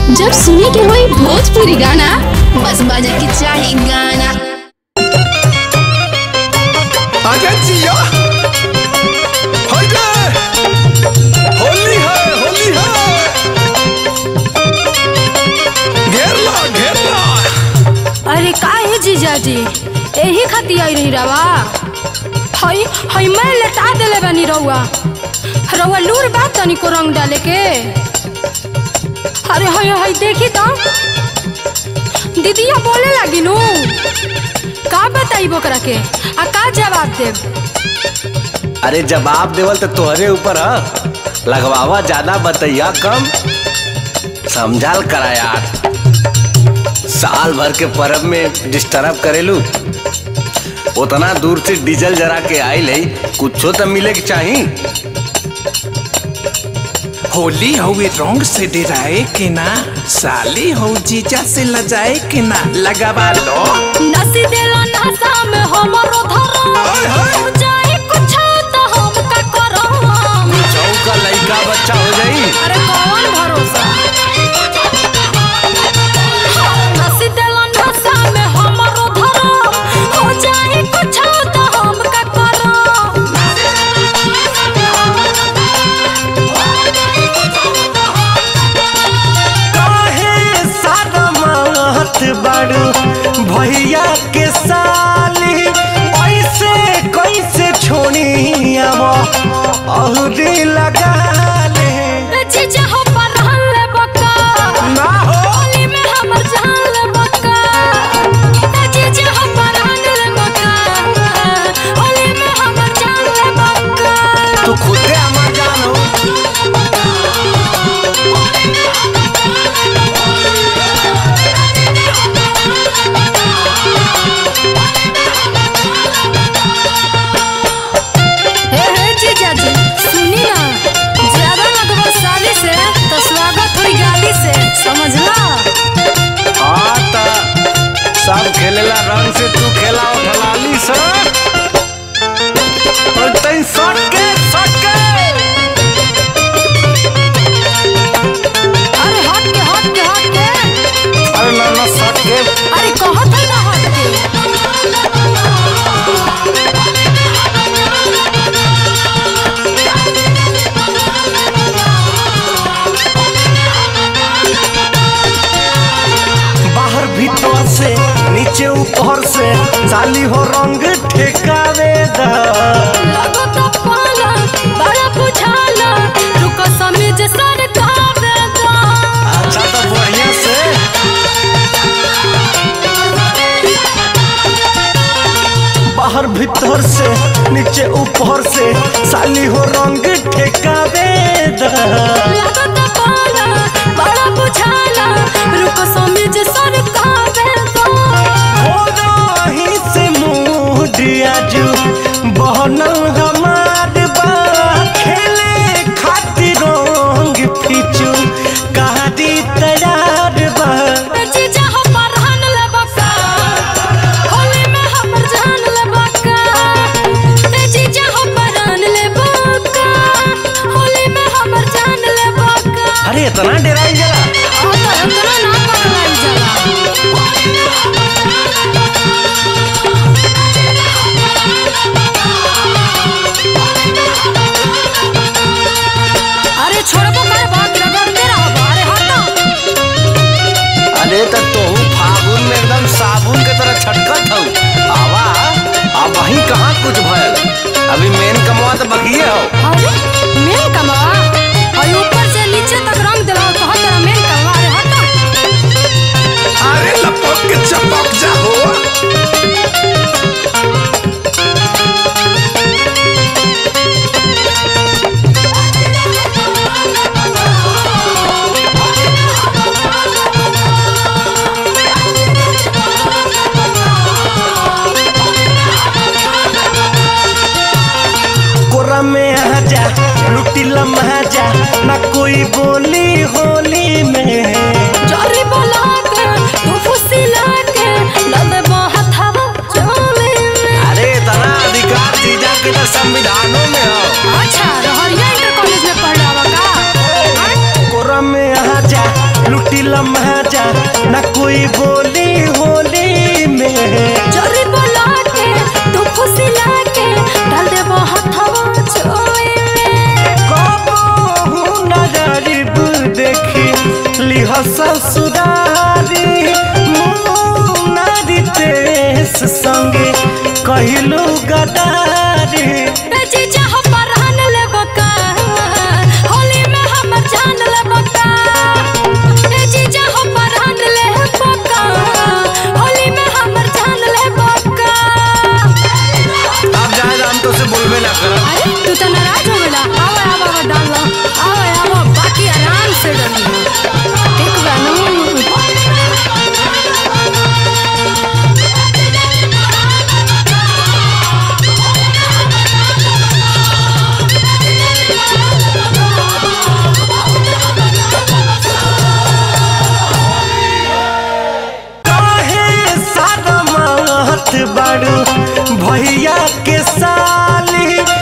जब सुने के होई भोजपुरी गाना बस बजे के चाही गाना आजा जिया हाइडे होली है होली है घेर ला घेर ला अरे का है जीजाजी यही खातिर आई रही रवा हई हई मैं लेटा देले बनी रउआ रउआ लूर बात तनी को रंग डाले के अरे हई हई देखी तो दीदिया बोले लगी नु का बताई बोकरा के आ का जवाब देब अरे जवाब देवल तो तोहरे ऊपर ह लगवावा ज्यादा बतैया कम समझाल करा यार साल भर के परब में डिस्टर्ब करेलू उतना दूर से डीजल जरा के आइल है कुछो तो मिले के चाही होली हवे रंग से डराए के ना साली हो जीजा से लजाए के ना लगावा लो नसी देला नशा में हमरो हाय, हाय। धरम जाए कुछ तो हम का करम चौका लड़का बच्चा हो जाई अरे कौन भरोसा नसी देला नशा में हमरो धरम हो जाए कुछ तो हम का करम काहे सारा मात बाड़ू भैया के साली ऐसे कैसे छोड़ी अब औरी लगा ले जीजा हो परहन ले बका ना हो होली में हमर जान ले बका जीजा हो परहन ले बका होली में हमर जान ले बका तू खुदे हमार जान हो हे हे जीजा जी सुनी ना ज्यादा लगभग साली से तो स्वागत हुई गाली से समझला हाँ त सब खेलेला रंग से तू खेला उठलाली से और तई सट के सट के अरे हट के हट के हट के अरे ना ना सट के अरे कहत है ना हट के बाहर भीतर से नीचे ऊपर से साली हो रंग ठेकावे दा लगो तो पाला बड़ा बुझाला रुको समीज सर का बेदा अच्छा तो बढ़िया से बाहर भीतर से नीचे ऊपर से साली हो रंग ठेकावे दा लगो तो पाला बड़ा बुझाला रुको समीज सर का बेदा हो रही से मूड आजू बहनल हमार बा खेले खातिर रंग फिचू कहादी तैयार बा जीजा हो परहन ले बका होली में हमर जान ले बका ए जीजा हो परहन ले बका होली में हमर जान ले बका अरे इतना डराई जला आ तो इतना ना पकड़ाई जाला अरे छोड़बो कर बात रगड़ते रहो अरे हटो अरे तो तू फागुन में एकदम साबुन के तरह छटकत हऊ आवा अब वहीं कहाँ कुछ भयल अभी मेन कमवा तो बकिए हो अरे मेन कमवा और ऊपर से नीचे तक रंग दिलाओ तो हर तरह मेन कमवा अरे हटो अरे लपक के चपक जा हो कोरा में आ जा लिह ससुरारी नारी तेस संगे कहिलू गदारी ए जीजा हो परहन ले बका होली में हमर जान ले बका ए जीजा हो परहन ले बका होली में हमर जान ले बका अब जाए हम तो से बोलबे ना कर अरे तू तो नाराज हो गला आवा आवा आवा डाल लो आवा आवा बाकी आराम से डाल ठीक बानू काहे सारा मात बाड़ू भैया के साली